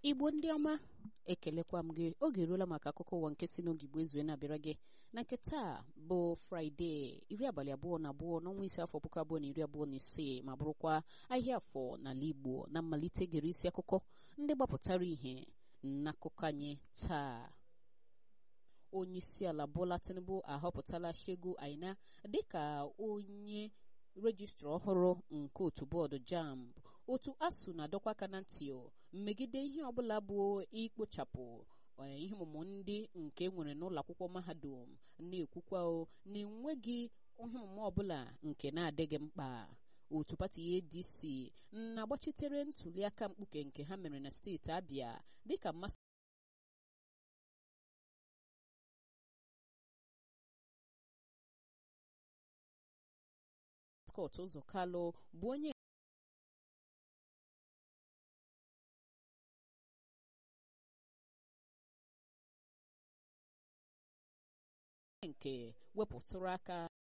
igbo ndị ọma ekelekwa m gị oge eruola maka akụkọ ụwa nke si n'oge igbo ezue na-abịara gị na nke taa bụ fraịde iri abalị abụọ na abụọ n'ọnwa ise afọ puku abụọ na iri abụọ na isii ma bụrụkwa ahịa afọ n'ala igbo na mmalite gere isi akụkọ ndị gbapụtara ihe n'akụkọ anyị taa onye isi ala bola tinubu ahọpụtala shegu aina dịka onye rejistra ọhụrụ nke otu bọọdụ jamb otu asụ na-adọkwa aka na ntị megide ihe ọbụla bụ ikpochapụ ihe ọmụmụ ndị nke nwere n'ụlọ akwụkwọ mahadum na-ekwukwa na enweghị ihe ọmụmụ ọbụla nke na-adịghị mkpa otu pati adc na-agbachitere ntuliaka mkpuke nke ha mere na steeti abịa dịka mmasị Scott ụzọ kalụ bụ onye nke wepụtụrụ aka